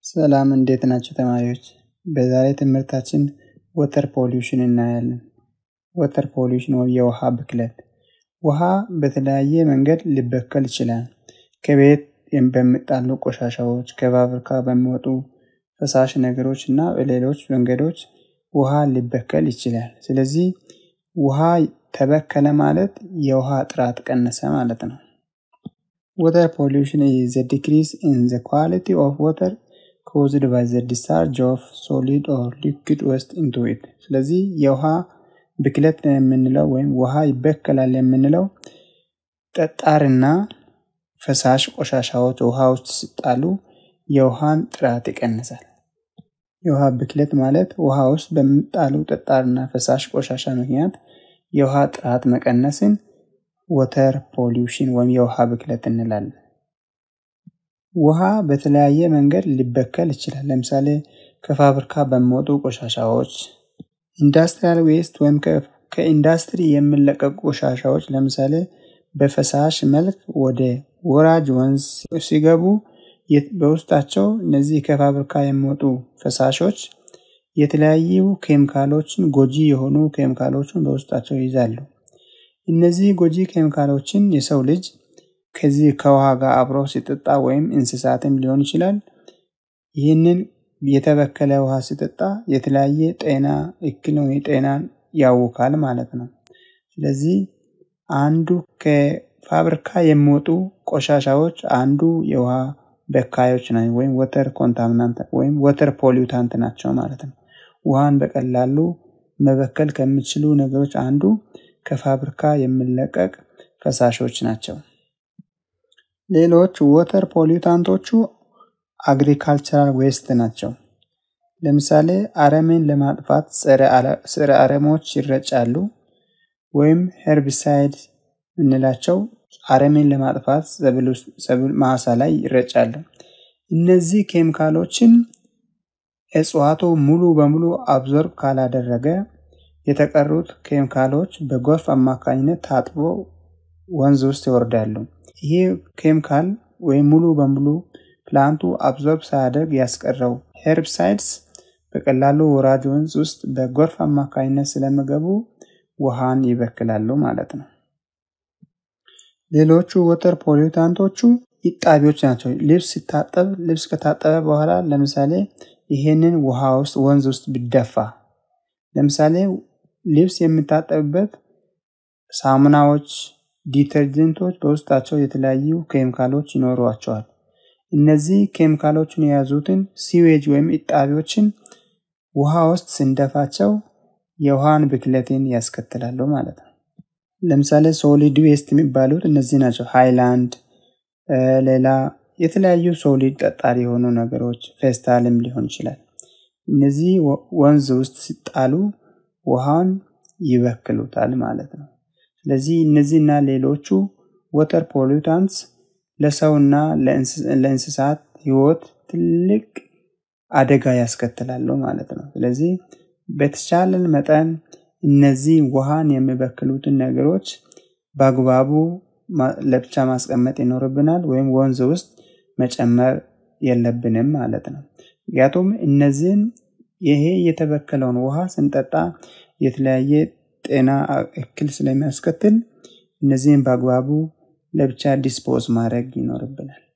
ሰላም እንዴት ናቸው ተማሪዎች? በዛሬ ትምህርታችን ወተር ፖሊውሽን እናያለን። ወተር ፖሊውሽን ወይም የውሃ ብክለት። ውሃ በተለያየ መንገድ ሊበከል ይችላል። ከቤት በሚጣሉ ቆሻሻዎች፣ ከፋብሪካ በሚወጡ ፈሳሽ ነገሮች እና በሌሎች መንገዶች ውሃ ሊበከል ይችላል። ስለዚህ ውሃ ተበከለ ማለት የውሃ ጥራት ቀነሰ ማለት ነው። ወተር ፖሊውሽን ኢዝ ዘ ዲክሪዝ ኢን ዘ ኳሊቲ ኦፍ ወተር ኮዝድ ባይ ዘ ዲስቻርጅ ኦፍ ሶሊድ ኦር ሊኩዊድ ዌስት ኢንቱ ኢት። ስለዚህ የውሃ ብክለት የምንለው ወይም ውሃ ይበከላል የምንለው ጠጣርና ፈሳሽ ቆሻሻዎች ውሃ ውስጥ ሲጣሉ የውሃን ጥራት ይቀንሳል። የውሃ ብክለት ማለት ውሃ ውስጥ በሚጣሉ ጠጣርና ፈሳሽ ቆሻሻ ምክንያት የውሃ ጥራት መቀነስን ወተር ፖሊውሽን ወይም የውሃ ብክለት እንላለን። ውሃ በተለያየ መንገድ ሊበከል ይችላል። ለምሳሌ ከፋብሪካ በሚወጡ ቆሻሻዎች፣ ኢንዱስትሪያል ዌስት ወይም ከኢንዱስትሪ የሚለቀቁ ቆሻሻዎች ለምሳሌ በፈሳሽ መልክ ወደ ወራጅ ወንዝ ሲገቡ በውስጣቸው እነዚህ ከፋብሪካ የሚወጡ ፈሳሾች የተለያዩ ኬሚካሎችን ጎጂ የሆኑ ኬሚካሎችን በውስጣቸው ይይዛሉ። እነዚህ ጎጂ ኬሚካሎችን የሰው ልጅ ከዚህ ከውሃ ጋር አብረው ሲጠጣ ወይም እንስሳትም ሊሆን ይችላል። ይህንን የተበከለ ውሃ ሲጠጣ የተለያየ ጤና እክል ወይ ጤናን ያውካል ማለት ነው። ስለዚህ አንዱ ከፋብሪካ የሚወጡ ቆሻሻዎች አንዱ የውሃ በካዮች ና ወይም ወተር ኮንታሚናንት ወይም ወተር ፖሊውታንት ናቸው ማለት ነው። ውሃን በቀላሉ መበከል ከሚችሉ ነገሮች አንዱ ከፋብሪካ የሚለቀቅ ፈሳሾች ናቸው። ሌሎች ወተር ፖሊውታንቶቹ አግሪካልቸራል ዌስት ናቸው። ለምሳሌ አረምን ለማጥፋት ጸረ አረሞች ይረጫሉ፣ ወይም ሄርቢሳይድ እንላቸው አረምን ለማጥፋት ሰብል ማሳ ላይ ይረጫሉ። እነዚህ ኬሚካሎችን እጽዋቱ ሙሉ በሙሉ አብዞርብ ካላደረገ የተቀሩት ኬሚካሎች በጎርፍ አማካኝነት ታጥቦ ወንዝ ውስጥ ይወርዳሉ። ይሄ ኬሚካል ወይም ሙሉ በሙሉ ፕላንቱ አብዞርብ ሳያደርግ ያስቀረው ሄርብሳይድስ በቀላሉ ወራጅ ወንዝ ውስጥ በጎርፍ አማካኝነት ስለሚገቡ ውሃን ይበክላሉ ማለት ነው። ሌሎቹ ወተር ፖሊውታንቶቹ ኢጣቢዎች ናቸው። ልብስ ሲታጠብ ልብስ ከታጠበ በኋላ ለምሳሌ ይሄንን ውሃ ውስጥ ወንዝ ውስጥ ቢደፋ ለምሳሌ ልብስ የሚታጠብበት ሳሙናዎች፣ ዲተርጀንቶች በውስጣቸው የተለያዩ ኬሚካሎች ይኖሯቸዋል። እነዚህ ኬሚካሎችን የያዙትን ሲዌጅ ወይም ኢጣቢዎችን ውሃ ውስጥ ስንደፋቸው የውሃን ብክለትን ያስከትላሉ ማለት ነው። ለምሳሌ ሶሊድ ዌስት የሚባሉት እነዚህ ናቸው። ሃይላንድ፣ ሌላ የተለያዩ ሶሊድ ጠጣሪ የሆኑ ነገሮች ፌስታልም ሊሆን ይችላል። እነዚህ ወንዝ ውስጥ ሲጣሉ ውሃን ይበክሉታል ማለት ነው። ስለዚህ እነዚህና ሌሎቹ ወተር ፖሊውታንትስ ለሰውና ለእንስሳት ህይወት ትልቅ አደጋ ያስከትላሉ ማለት ነው። ስለዚህ በተቻለን መጠን እነዚህ ውሃን የሚበክሉትን ነገሮች በአግባቡ ለብቻ ማስቀመጥ ይኖርብናል፣ ወይም ወንዝ ውስጥ መጨመር የለብንም ማለት ነው። ምክንያቱም እነዚህን ይሄ የተበከለውን ውሃ ስንጠጣ የተለያየ ጤና እክል ስለሚያስከትል እነዚህን በአግባቡ ለብቻ ዲስፖዝ ማድረግ ይኖርብናል።